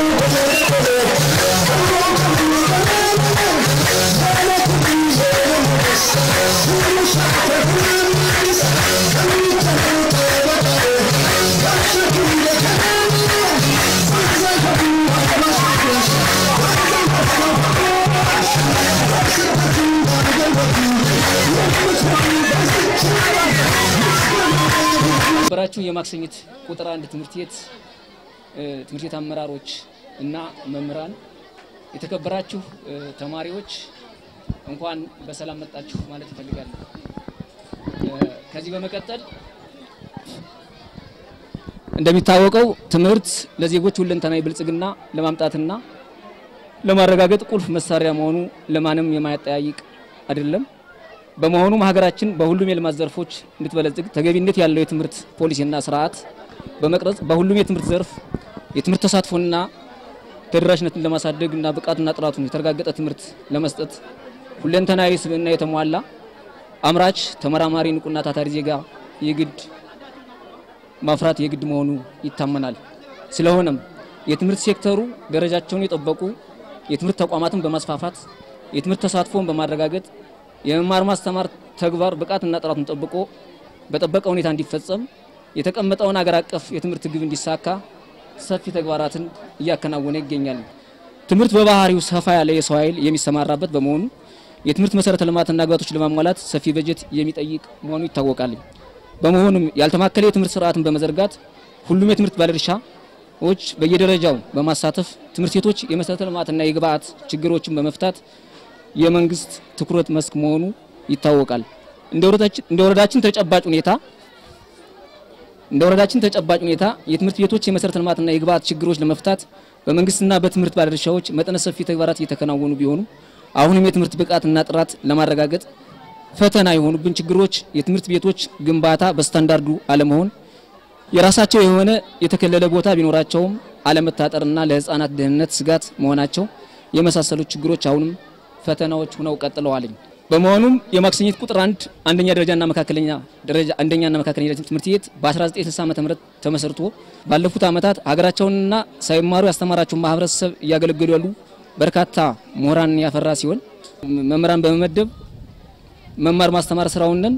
በራችሁ የማክሰኝት ቁጥር አንድ ትምህርት ቤት ትምህርት ቤት አመራሮች እና መምህራን፣ የተከበራችሁ ተማሪዎች እንኳን በሰላም መጣችሁ ማለት ይፈልጋል። ከዚህ በመቀጠል እንደሚታወቀው ትምህርት ለዜጎች ሁለንተናዊ ብልጽግና ለማምጣትና ለማረጋገጥ ቁልፍ መሳሪያ መሆኑ ለማንም የማያጠያይቅ አይደለም። በመሆኑም ሀገራችን በሁሉም የልማት ዘርፎች እንድትበለጽግ ተገቢነት ያለው የትምህርት ፖሊሲና ስርዓት በመቅረጽ በሁሉም የትምህርት ዘርፍ የትምህርት ተሳትፎና ተደራሽነትን ለማሳደግ እና ብቃቱና ጥራቱን የተረጋገጠ ትምህርት ለመስጠት ሁለንተናዊ ስብዕና የተሟላ አምራች፣ ተመራማሪ፣ ንቁና ታታሪ ዜጋ የግድ ማፍራት የግድ መሆኑ ይታመናል። ስለሆነም የትምህርት ሴክተሩ ደረጃቸውን የጠበቁ የትምህርት ተቋማትን በማስፋፋት የትምህርት ተሳትፎን በማረጋገጥ የመማር ማስተማር ተግባር ብቃትና ጥራቱን ጠብቆ በጠበቀ ሁኔታ እንዲፈጸም የተቀመጠውን አገር አቀፍ የትምህርት ግብ እንዲሳካ ሰፊ ተግባራትን እያከናወነ ይገኛል። ትምህርት በባህሪው ሰፋ ያለ የሰው ኃይል የሚሰማራበት በመሆኑ የትምህርት መሰረተ ልማትና ግባቶች ለማሟላት ሰፊ በጀት የሚጠይቅ መሆኑ ይታወቃል። በመሆኑም ያልተማከለ የትምህርት ስርዓትን በመዘርጋት ሁሉም የትምህርት ባለድርሻዎች በየደረጃው በማሳተፍ ትምህርት ቤቶች የመሰረተ ልማትና የግብአት ችግሮችን በመፍታት የመንግስት ትኩረት መስክ መሆኑ ይታወቃል። እንደ ወረዳችን ተጨባጭ ሁኔታ እንደ ወረዳችን ተጨባጭ ሁኔታ የትምህርት ቤቶች የመሰረተ ልማትና የግብአት ችግሮች ለመፍታት በመንግስትና በትምህርት ባለድርሻዎች መጠነ ሰፊ ተግባራት እየተከናወኑ ቢሆኑ አሁንም የትምህርት ብቃትና ጥራት ለማረጋገጥ ፈተና የሆኑብን ችግሮች የትምህርት ቤቶች ግንባታ በስታንዳርዱ አለመሆን፣ የራሳቸው የሆነ የተከለለ ቦታ ቢኖራቸውም አለመታጠርና ለህፃናት ደህንነት ስጋት መሆናቸው የመሳሰሉት ችግሮች አሁንም ፈተናዎች ሆነው ቀጥለዋልኝ። በመሆኑም የማክሰኝት ቁጥር አንድ አንደኛ ደረጃና መካከለኛ ደረጃ አንደኛና መካከለኛ ትምህርት ቤት በ1960 ዓ.ም ተመስርቶ ባለፉት ዓመታት ሀገራቸውንና ሳይማሩ ያስተማራቸውን ማህበረሰብ እያገለገሉ ያሉ በርካታ ምሁራን ያፈራ ሲሆን መምህራን በመመደብ መማር ማስተማር ስራውንን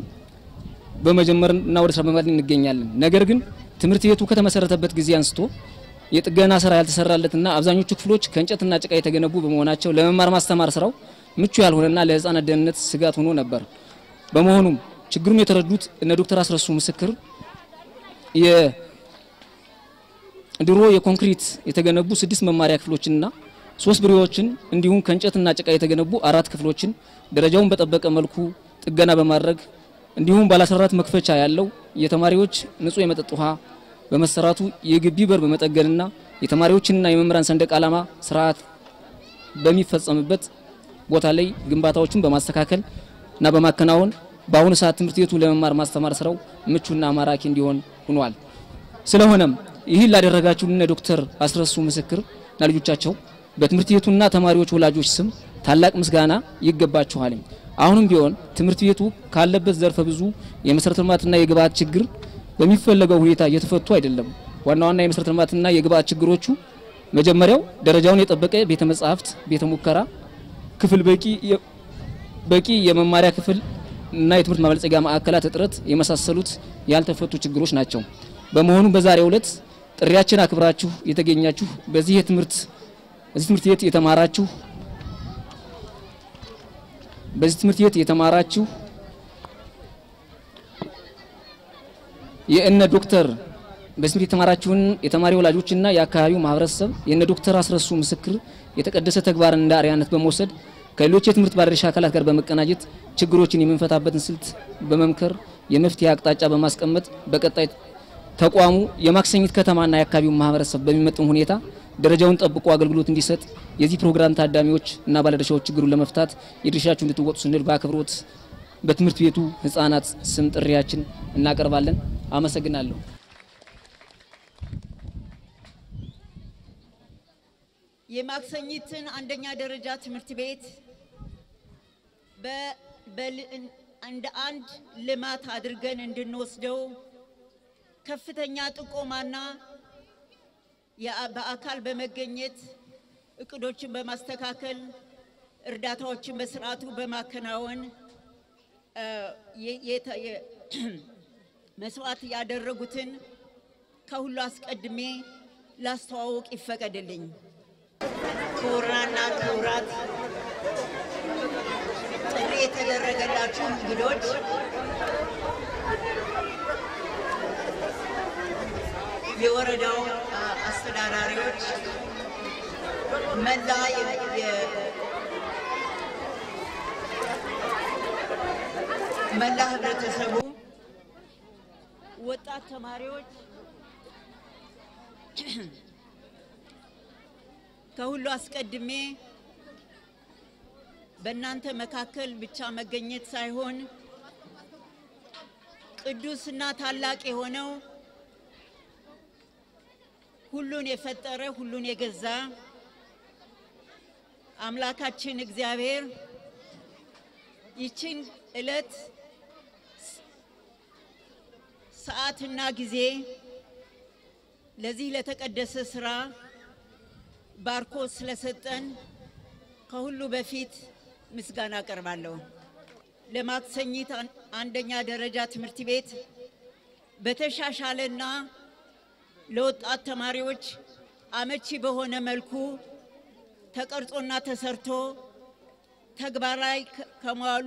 በመጀመርና ወደ ስራ በመግባት እንገኛለን። ነገር ግን ትምህርት ቤቱ ከተመሰረተበት ጊዜ አንስቶ የጥገና ስራ ያልተሰራለትና አብዛኞቹ ክፍሎች ከእንጨትና ጭቃ የተገነቡ በመሆናቸው ለመማር ማስተማር ስራው ምቹ ያልሆነና ለህፃናት ደህንነት ስጋት ሆኖ ነበር። በመሆኑም ችግሩን የተረዱት እነ ዶክተር አስረሱ ምስክር የድሮ የኮንክሪት የተገነቡ ስድስት መማሪያ ክፍሎችንና ሶስት ብሬዎችን እንዲሁም ከእንጨትና ጭቃ የተገነቡ አራት ክፍሎችን ደረጃውን በጠበቀ መልኩ ጥገና በማድረግ እንዲሁም ባለ 14 መክፈቻ ያለው የተማሪዎች ንጹህ የመጠጥ ውሃ በመሰራቱ የግቢ በር በመጠገንና የተማሪዎችንና የመምህራን ሰንደቅ ዓላማ ስርዓት በሚፈጸምበት ቦታ ላይ ግንባታዎችን በማስተካከል እና በማከናወን በአሁኑ ሰዓት ትምህርት ቤቱ ለመማር ማስተማር ስራው ምቹና ማራኪ እንዲሆን ሆኗል። ስለሆነም ይህን ላደረጋችሁልን ዶክተር አስረሱ ምስክር እና ልጆቻቸው በትምህርት ቤቱና ተማሪዎች ወላጆች ስም ታላቅ ምስጋና ይገባችኋል። አሁንም ቢሆን ትምህርት ቤቱ ካለበት ዘርፈ ብዙ የመሰረተ ልማትና የግብአት ችግር በሚፈለገው ሁኔታ እየተፈቱ አይደለም። ዋና ዋና የመሰረተ ልማትና የግብአት ችግሮቹ መጀመሪያው ደረጃውን የጠበቀ ቤተ መጻሕፍት፣ ቤተ ሙከራ ክፍል፣ በቂ የመማሪያ ክፍል እና የትምህርት ማበልጸጊያ ማዕከላት እጥረት የመሳሰሉት ያልተፈቱ ችግሮች ናቸው። በመሆኑ በዛሬው ዕለት ጥሪያችን አክብራችሁ የተገኛችሁ በዚህ የትምህርት በዚህ ትምህርት ቤት የተማራችሁ በዚህ ትምህርት ቤት የተማራችሁ የእነ ዶክተር በዚህ ትምህርት የተማራችሁን የተማሪ ወላጆችና የአካባቢው ማህበረሰብ የእነ ዶክተር አስረሱ ምስክር የተቀደሰ ተግባርን እንደ አርአያነት በመውሰድ ከሌሎች የትምህርት ባለድርሻ አካላት ጋር በመቀናጀት ችግሮችን የምንፈታበትን ስልት በመምከር የመፍትሄ አቅጣጫ በማስቀመጥ በቀጣይ ተቋሙ የማክሰኝት ከተማና የአካባቢውን ማህበረሰብ በሚመጥን ሁኔታ ደረጃውን ጠብቆ አገልግሎት እንዲሰጥ የዚህ ፕሮግራም ታዳሚዎች እና ባለድርሻዎች ችግሩን ለመፍታት የድርሻችሁ እንድትወጡ ስንል በአክብሮት በትምህርት ቤቱ ህጻናት ስም ጥሪያችን እናቀርባለን። አመሰግናለሁ። የማክሰኝትን አንደኛ ደረጃ ትምህርት ቤት እንደ አንድ ልማት አድርገን እንድንወስደው ከፍተኛ ጥቆማና የአ- በአካል በመገኘት እቅዶችን በማስተካከል እርዳታዎችን በስርዓቱ በማከናወን እ፣ የ- የተ- የ- መስዋዕት ያደረጉትን ከሁሉ አስቀድሜ ላስተዋውቅ ይፈቀድልኝ። ክቡራንና ክቡራት ጥሪ የተደረገላችሁ እንግዶች፣ የወረዳው አ- አስተዳዳሪዎች፣ መላ የ- የ- መላ ህብረተሰቡ፣ ወጣት ተማሪዎች ከሁሉ አስቀድሜ በእናንተ መካከል ብቻ መገኘት ሳይሆን ቅዱስና ታላቅ የሆነው ሁሉን የፈጠረ ሁሉን የገዛ አምላካችን እግዚአብሔር ይችን ዕለት ሰዓትና ጊዜ ለዚህ ለተቀደሰ ስራ ባርኮ ስለሰጠን ከሁሉ በፊት ምስጋና አቀርባለሁ። ለማክሰኝት አን- አንደኛ ደረጃ ትምህርት ቤት በተሻሻለና ለወጣት ተማሪዎች አመቺ በሆነ መልኩ ተቀርጾና ተሰርቶ ተግባራዊ ከ- ከመዋሉ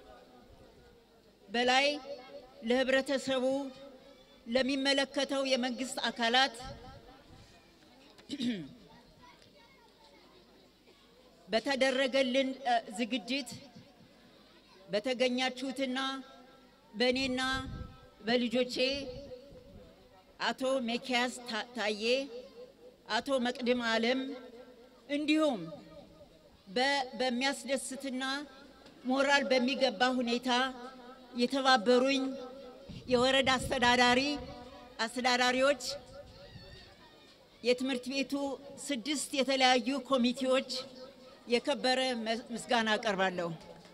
በላይ ለህብረተሰቡ ለሚመለከተው የመንግስት አካላት በተደረገልን እ፣ ዝግጅት በተገኛችሁትና በእኔና በልጆቼ አቶ ሚኪያስ ታ- ታዬ፣ አቶ መቅድም አለም እንዲሁም በ- በሚያስደስትና ሞራል በሚገባ ሁኔታ የተባበሩኝ የወረዳ አስተዳዳሪ አስተዳዳሪዎች፣ የትምህርት ቤቱ ስድስት የተለያዩ ኮሚቴዎች የከበረ መ- ምስጋና አቀርባለሁ።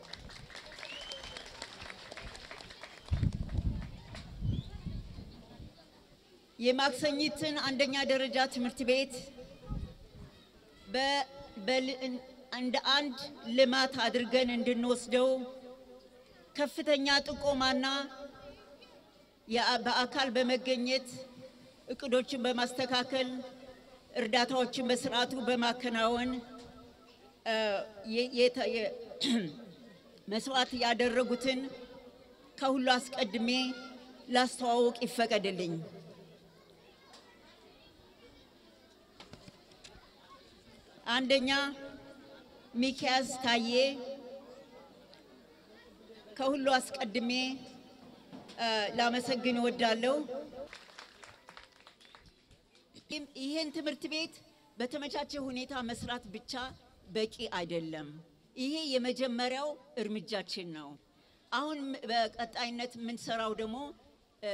የማክሰኝትን አንደኛ ደረጃ ትምህርት ቤት በ- በል- እንደ አንድ ልማት አድርገን እንድንወስደው ከፍተኛ ጥቆማና የአ- በአካል በመገኘት እቅዶችን በማስተካከል እርዳታዎችን በስርዓቱ በማከናወን እ፣ የ- የተ- የ- መስዋዕት ያደረጉትን ከሁሉ አስቀድሜ ላስተዋውቅ ይፈቀድልኝ። አንደኛ ሚኪያስ ታዬ ከሁሉ አስቀድሜ እ፣ ላመሰግን እወዳለሁ። ይህም- ይህን ትምህርት ቤት በተመቻቸ ሁኔታ መስራት ብቻ በቂ አይደለም። ይሄ የመጀመሪያው እርምጃችን ነው። አሁን ም- በቀጣይነት የምንሰራው ደግሞ እ፣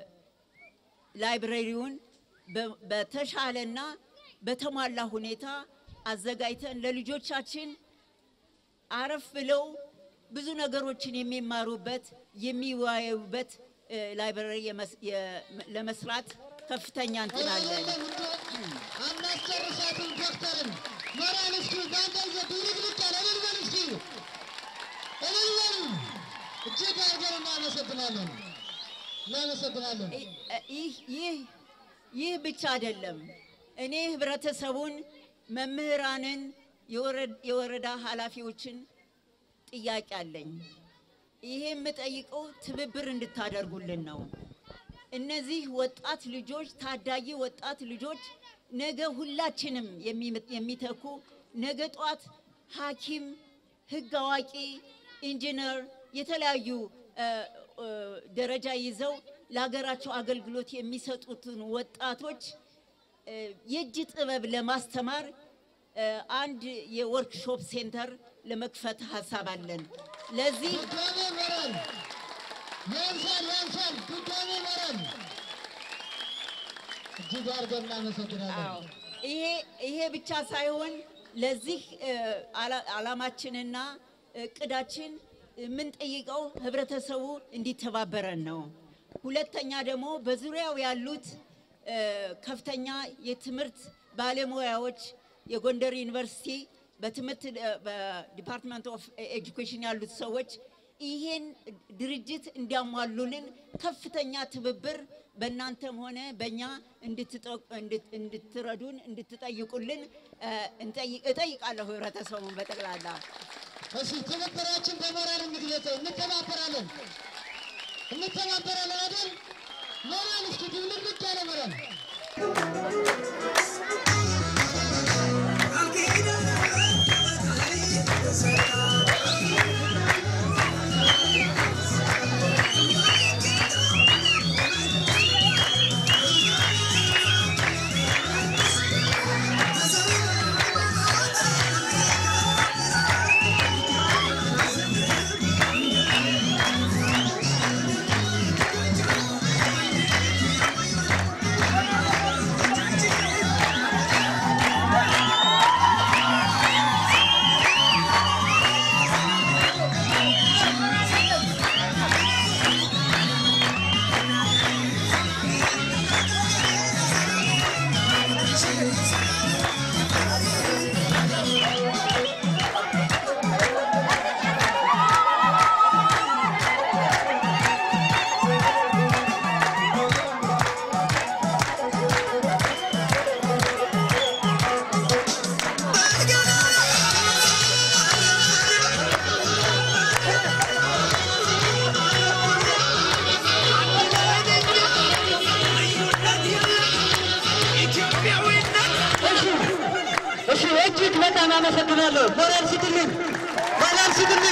ላይብረሪውን በ- በተሻለና በተሟላ ሁኔታ አዘጋጅተን ለልጆቻችን አረፍ ብለው ብዙ ነገሮችን የሚማሩበት የሚወያዩበት እ፣ ላይብረሪ የመስ- የ- ለመስራት ከፍተኛ እንትን አለን። አናስጨርሳትም ዶክተርን ሞራል እስኪ ዛንገንዘ ድብልቅልቅ ያለ እልል በል እስኪ እልል በል። እጅግ አድርገን እናመሰግናለን እናመሰግናለን። ይህ ይህ ይህ ብቻ አይደለም። እኔ ህብረተሰቡን፣ መምህራንን፣ የወረ- የወረዳ ኃላፊዎችን ጥያቄ አለኝ። ይሄ የምጠይቀው ትብብር እንድታደርጉልን ነው። እነዚህ ወጣት ልጆች ታዳጊ ወጣት ልጆች ነገ ሁላችንም የሚ- የሚተኩ ነገ ጧት ሐኪም፣ ህግ አዋቂ፣ ኢንጂነር የተለያዩ እ፣ እ፣ ደረጃ ይዘው ለሀገራቸው አገልግሎት የሚሰጡትን ወጣቶች እ፣ የእጅ ጥበብ ለማስተማር እ፣ አንድ የወርክሾፕ ሴንተር ለመክፈት ሀሳብ አለን። ለዚህ ድጋሜ ሞራል ያንሳል ያንሳል። ድጋሜ ሞራል እጅግ አድርገን እናመሰግናለን። አዎ ይሄ ይሄ ብቻ ሳይሆን ለዚህ እ፣ አላ- ዓላማችንና እቅዳችን የምንጠይቀው ህብረተሰቡ እንዲተባበረን ነው። ሁለተኛ ደግሞ በዙሪያው ያሉት እ፣ ከፍተኛ የትምህርት ባለሙያዎች የጎንደር ዩኒቨርሲቲ በትምህርት እ፣ በዲፓርትመንት ኦፍ ኤጁኬሽን ያሉት ሰዎች ይሄን ድርጅት እንዲያሟሉልን ከፍተኛ ትብብር በእናንተም ሆነ በእኛ እንድትጠ- እንድት- እንድትረዱን እንድትጠይቁልን እ፣ እንጠይቅ- እጠይቃለሁ ህብረተሰቡን በጠቅላላ። እሺ ትብብራችን በሞራል እንግለጸው። እንተባበራለን እንተባበራለን አይደል? ሞራል እስኪ ድብልቅ ያለ ሞራል እሺ እጅግ በጣም አመሰግናለሁ። ሞራል ስጥልኝ፣ ሞራል ስጥልኝ።